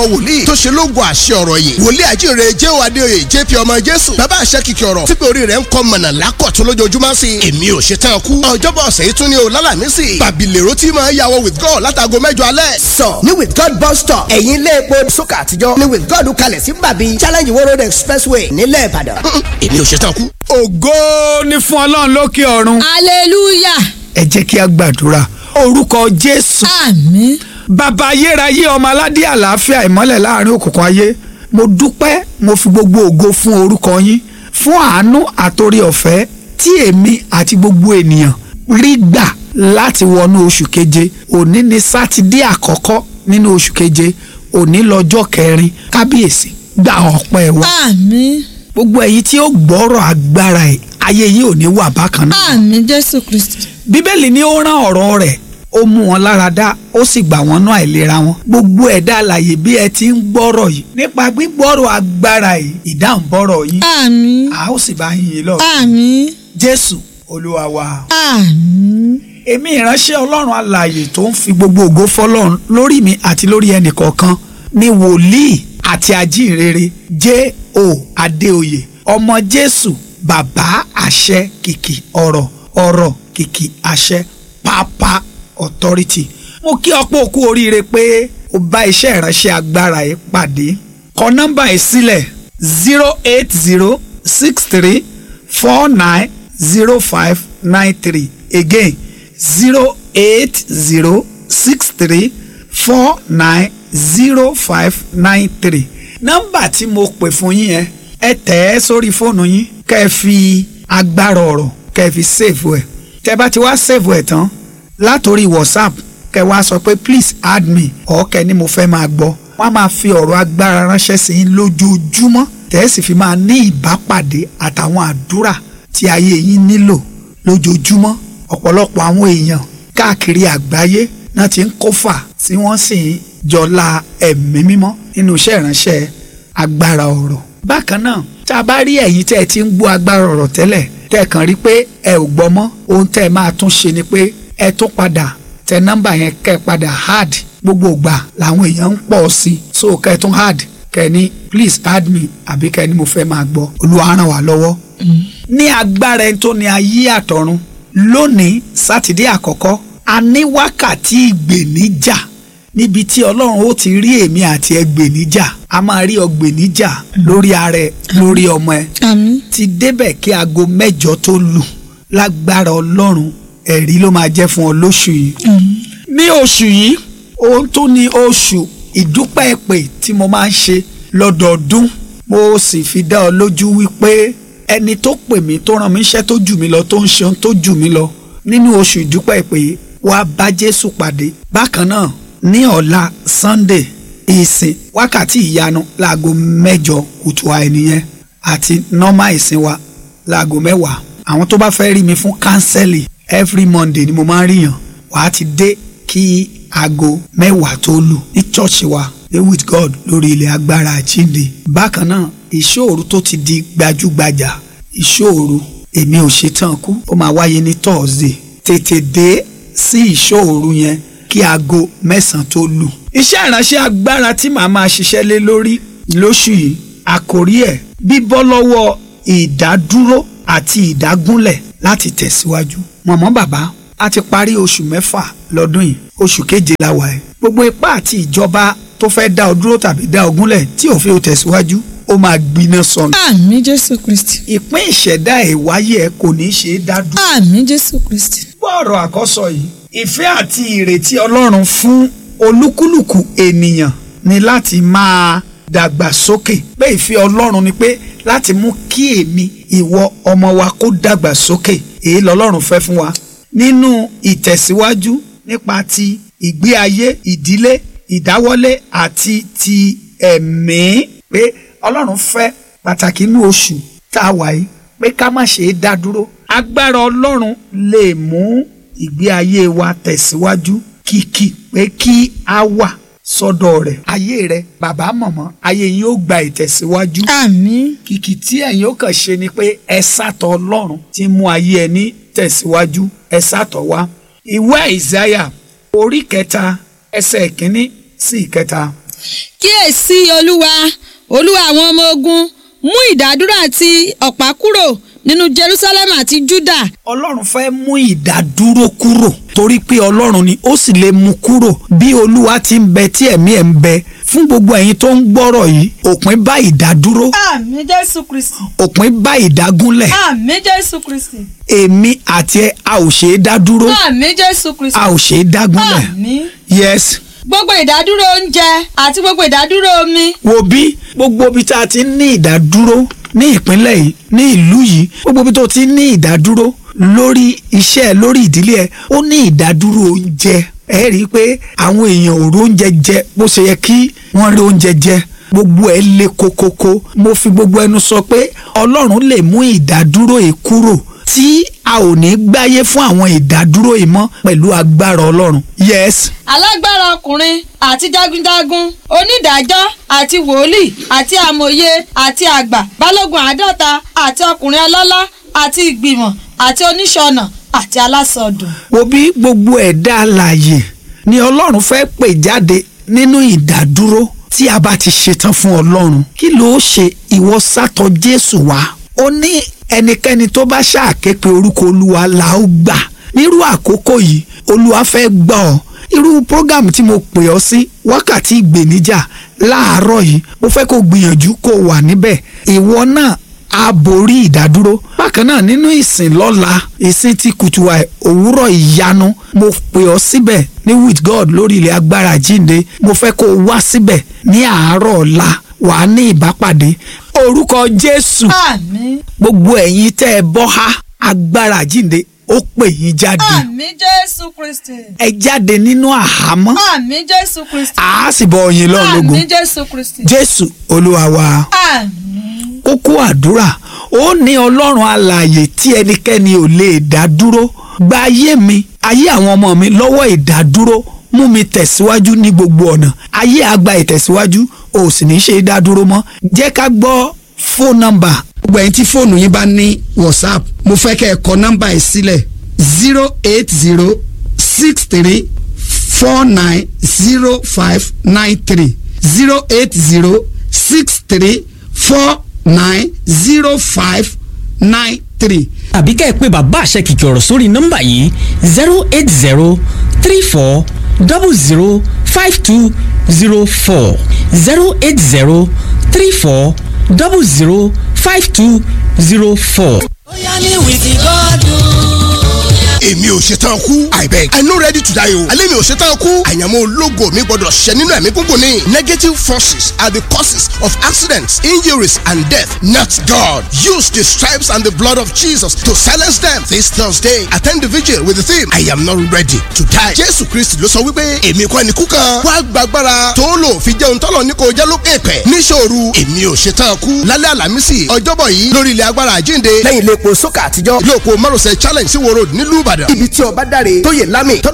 wòlíì tó ṣe lóògùn àṣẹ ọ̀rọ̀ yìí wòlíì àjíire jéhò adéoyè jp ọmọ jésù bàbá àṣẹ kìkì ọ̀rọ̀ tí pé orí rẹ̀ ń kọ́ mọ̀nà lákọ̀tún lójoojúmọ́ sí i èmi ò ṣe tán kú ọjọ́bọ̀ ọ̀sẹ̀ yìí tún ní o lálàmísì bàbílẹ̀rọ tí máa yàwọ̀ with god látago mẹ́jọ alẹ́. sọ ní with god bus stop ẹ̀yìn ilé epo sókà àtijọ́ ní with god kalẹ̀ sí bàbí challenge world road expressway nílẹ̀ ìbàdàn. èmi ò ṣe tán kú. ògo ni fún ọlọ́run lókè ọ̀run hallelujah ẹ jẹ́ kí a gbàdúrà orúkọ jésù àmín bàbá ayérayé ọmọ aládé àlàáfíà ìmọ́lẹ̀ láàrin òkùnkùn ayé mo dúpẹ́ mo fi gbogbo ògo fún orúkọ yín fún àánú àtòrí ọ̀fẹ́ tí èmi àti gbogbo ènìyàn rí gbà láti wọnú oṣù keje òní ni sátidé àkọ́kọ́ nínú oṣù keje òní lọ́jọ́ kẹrin kábíyèsí gba ọpẹ́ wa àmín gbogbo èyí tí ó gbọ́rọ̀ agbára ẹ̀ ayé yìí ò ní wà bákan náà àmín jésù kristi bíbélì ní ó rán ọ̀rọ̀ rẹ̀ ó mú wọn lára dá ó sì gbà wọ́n náà àìlera wọn gbogbo ẹ̀dá alààyè bí ẹ ti ń gbọ́rọ̀ yìí nípa gbígbọ́rọ̀ agbára yìí ìdáhùn bọ́rọ̀ yín àmín a ó sì bá yín yín lọ àmín jésù olúwa wa àmín èmi ìránṣẹ́ ọlọ́run alààyè tó ń fi gbogbo ògo fọlọ́run lórí mi àti lórí ẹnìkọ̀ọ̀kan ní wòlíì àti ajínrere J.O. Adéoyè ọmọ jésù bàbá àṣẹ kìkì ọ̀rọ̀ ọ̀rọ̀ kìkì àṣẹ pápá authority mo kí ọ̀pọ̀ òkú oríire pé o bá iṣẹ́ ìránṣẹ́ agbára yìí pàdé kọ nọ́mbà yìí sílẹ̀ zero eight zero six three four nine zero five nine three again zero eight zero six three four nine zero five nine three nọ́mbà tí mo pè fún yín yẹn ẹ tẹ̀ ẹ́ sórí fóònù yín kẹ́ ẹ fi agbára ọ̀rọ̀ kẹ́ ẹ fi save ẹ̀ tẹ́ bá ti wá save ẹ̀ tán látòrí whatsapp kẹ́ wá sọ pé please add me ọ̀ kẹ́ ni mo fẹ́ máa gbọ́ wọ́n á máa fi ọ̀rọ̀ agbára ránṣẹ́ sí yín lójoojúmọ́ tẹ́ ẹ sì fi máa ní ìbápàdé àtàwọn àdúrà tí ayé yín nílò lójoojúmọ́ ọ̀pọ̀lọpọ̀ àwọn èèyàn káàkiri àgbáyé náà ti ń kófà tí wọ́n sì ń jọlá ẹ̀mí mímọ́ nínú iṣẹ́ ìránṣẹ́ agbára ọ̀rọ̀ bákan náà tá a bá rí ẹ̀yin tẹ́ ẹ ti ń gbọ́ agbára ọ̀rọ̀ tẹ́lẹ̀ tẹ́ ẹ kàn rí pé ẹ ò gbọ́ mọ́ ohun tẹ́ ẹ máa tún ṣe ni pé ẹ tún padà tẹ nọ́mbà yẹn kẹ́ ẹ padà hard gbogbo ìgbà làwọn èèyàn ń pọ̀ sí so kẹ́ ẹ tún hard kẹ́ ẹ ní please add me àbí kẹ́ ẹ ní mo fẹ́ máa gbọ́ Olúwa ràn wá lọ́wọ́. ní agbára ẹni tó ní ayé àtọ̀run lónìí sátidé àkọ́kọ́ a ní wákàtí ìgbèníjà níbi tí ọlọ́run ó ti rí èmi àti ẹgbèníjà a máa rí ọgbèníjà lórí ara ẹ lórí ọmọ ẹ àmín ti débẹ̀ kí aago mẹ́jọ tó lù lágbára ọlọ́run ẹ̀rí ló máa jẹ́ fún ọ lóṣù yìí. ní oṣù yìí ohun tó ní oṣù ìdúpẹ́ èpè tí mo máa ń ṣe lọ́dọọdún mo sì fi dá ọ lójú wípé ẹni tó pè mí tó rán mi iṣẹ́ tó jù mí lọ tó ń ṣe ohun tó jù mí lọ nínú oṣù ìdúpẹ́ èpè yìí wàá bá Jésù pàdé bákan náà ní ọ̀la Sunday ìsìn wákàtí ìyanu láago mẹ́jọ kùtù àìníyẹn àti nọ́mà ìsìn wa láago mẹ́wàá àwọn tó bá fẹ́ rí mi fún kánsẹ́lì every Monday ni mo máa ń ríyàn wàá ti dé kí aago mẹ́wàá tó lù ní chọ́ọ̀chì wa dey with God lórí ilẹ̀ agbára àjíǹde bákan náà ìṣòro tó ti di gbajúgbajà ìṣòro èmi ò ṣetán kú ó máa wáyé ní Thursday tètè dé sí ìṣòro yẹn kí aago mẹ́sàn-án tó lù. iṣẹ́ ìránṣẹ́ agbára tí màá máa ṣiṣẹ́ lé lórí lóṣù yìí àkórí ẹ̀ bíbọ́ lọ́wọ́ ìdádúró àti ìdágúnlẹ̀ láti tẹ̀síwájú. mọ̀mọ́ bàbá a ti parí oṣù mẹ́fà lọ́dún yìí oṣù keje la wà ẹ́. gbogbo ipá àti ìjọba tó fẹ́ dá ọ dúró tàbí dá ọ gúnlẹ̀ tí ò fi ò tẹ̀síwájú ó máa gbiná sọnù. àmín jésù kristi ìpín ìṣẹ̀dá ẹ̀ wáyé ẹ kò ní í ṣe é dá dúró. àmín jésù kristi gbọ́ ọ̀rọ̀ àkọ́sọ yìí ìfẹ́ àti ìrètí ọlọ́run fún olúkúlùkù ènìyàn ni láti máa dàgbà sókè pé ìfẹ́ ọlọ́run ni pé láti mú kí èmi ìwọ ọmọ wa kó dàgbà sókè èyí lọ́lọ́run fẹ́ fún wa nínú ìtẹ̀síwájú nípa ti ìgbé ayé ìdílé ìdáwọ́lé àti ti ẹ̀mí pé ọlọ́run fẹ́ pàtàkì inú oṣù tá a wà yìí pé ká má ṣe é dá dúró agbára ọlọ́run lè mú ìgbé ayé wa tẹ̀síwájú kìkì pé kí a wà sọ́dọ̀ rẹ̀ ayé rẹ̀ bàbá mọ̀mọ́ ayé yín ó gba ìtẹ̀síwájú àmín kìkì tí ẹ̀yin ó kàn ṣe ni pé ẹ sátọ̀ ọlọ́run tí mú ayé ẹni tẹ̀síwájú ẹ sátọ̀ wá ìwé àìsáyà orí kẹta ẹsẹ̀ ìkíní sí ìkẹta kíyèsí olúwa olúwa àwọn ọmọ ogun mú ìdádúró àti ọ̀pá kúrò nínú jerusalem àti juda ọlọ́run fẹ́ mú ìdádúró kúrò torí pé ọlọ́run ni ó sì lè mú kúrò bí olúwa ti ń bẹ tí ẹ̀mí ẹ̀ ń bẹ fún gbogbo ẹ̀yin tó ń gbọ́rọ̀ yìí òpin bá ìdádúró àmì jésù kristi òpin bá ìdágúnlẹ̀ àmì jésù kristi èmi àti ẹ a ò ṣe é dá dúró àmì jésù kristi a ò ṣe é dágúnlẹ̀ àmí yes gbogbo ìdádúró oúnjẹ àti gbogbo ìdádúró omi wo bí gbogbo ibi tá a ti ń ní ìdádúró ní ìpínlẹ̀ yìí ní ìlú yìí gbogbo ibi tó ti ń ní ìdádúró lórí iṣẹ́ ẹ lórí ìdílé ẹ ó ní ìdádúró oúnjẹ ẹ rí i pé àwọn èèyàn ò róúnjẹ jẹ bó ṣe yẹ kí wọ́n rí oúnjẹ jẹ gbogbo ẹ le kokoko mo fi gbogbo ẹnu sọ pé ọlọ́run lè mú ìdádúró yìí kúrò tí a ò ní gbáyé fún àwọn ìdádúró yìí mọ́ pẹ̀lú agbára ọlọ́run yes alágbára ọkùnrin àti jagunjagun onídàájọ́ àti wòlíì àti amòye àti àgbà balógun àádọ́ta àti ọkùnrin ọlọ́lá àti ìgbìmọ̀ àti oníṣọ̀nà àti alásọdùn. wo bí gbogbo ẹ̀dá alààyè ni ọlọ́run fẹ́ pè jáde nínú ìdádúró tí a bá ti ṣetán fún ọlọ́run kí ló ṣe ìwọ sátọ jésù wá ó ní ẹnikẹ́ni tó bá ṣàké pé orúkọ olúwa là ó gbà nírú àkókò yìí olúwa fẹ́ gbà ọ́ irú program tí mo pè ọ́ sí wákàtí ìgbèníjà láàárọ̀ yìí mo fẹ́ kó gbìyànjú kó wà níbẹ̀ ìwọ náà a borí ìdádúró bákan náà nínú ìsìn lọ́la ìsìn ti kùtùwà òwúrọ̀ ìyanu mo pè ọ́ síbẹ̀ ní with God lórí ilẹ̀ agbára jíǹde mo fẹ́ kó o wá síbẹ̀ ní àárọ̀ ọ̀la wà á ní ìbápàdé orúkọ Jésù àmín gbogbo ẹ̀yin tẹ́ ẹ bọ́ há agbára jíǹde ó pè yín jáde àmín jésù kristi ẹ jáde nínú àhámọ́ àmín jésù kristi àá sì bọ ọyìn lọ́run lógun àmín jésù kristi Jésù Olúwa wa àmín kókó àdúrà ó ní ọlọ́run alààyè tí ẹnikẹ́ni ò lè dá dúró gba ayé mi ayé àwọn ọmọ mi lọ́wọ́ ìdádúró mú mi tẹ̀síwájú ní gbogbo ọ̀nà ayé àgbà ìtẹ̀síwájú ò sì ní ṣe dá dúró mọ́ jẹ́ ká gbọ́ fóònù nọ́mbà gbogbo ẹ̀yin tí fóònù yín bá ní whatsapp mo fẹ́ kẹ́ ẹ kọ nọ́mbà yìí sílẹ̀ zero eight zero six three four nine zero five nine three zero eight zero six three four nine zero five nine three. àbí ká ẹ pé bàbá àṣẹ kìkì ọ̀rọ̀ sórí nọ́mbà yìí zero eight zero three four double zero five two zero four zero eight zero three four double zero five two zero four. èmi ò ṣetán kú i beg i no ready to die o alẹ́ mi ò ṣetán kú àyànmọ́ ológo mi gbọ́dọ̀ ṣẹ nínú ẹ̀mí gúngùn ni negative forces are the causes of accidents injuries and death not God use the stripes and the blood of Jesus to silence them this Thursday attend the vigil with the theme I am not ready to die Jésù Kristi ló sọ wípé èmi kọ́ ni kú kan wá gbàgbára tó lò fi jẹun tọ́lọ̀ ní kò jẹ́ lókè pẹ̀ níṣòro èmi ò ṣetán kú lálẹ́ àlàmísì ọjọ́bọ̀ yìí lórí ilẹ̀ agbára àjínde lẹ́yìn ilé epo sókà àtijọ́ ilé òpó márosẹ̀ challenge sí wo road nílùú Ìbàdàn ibi tí ọba dáre tó yẹ lámì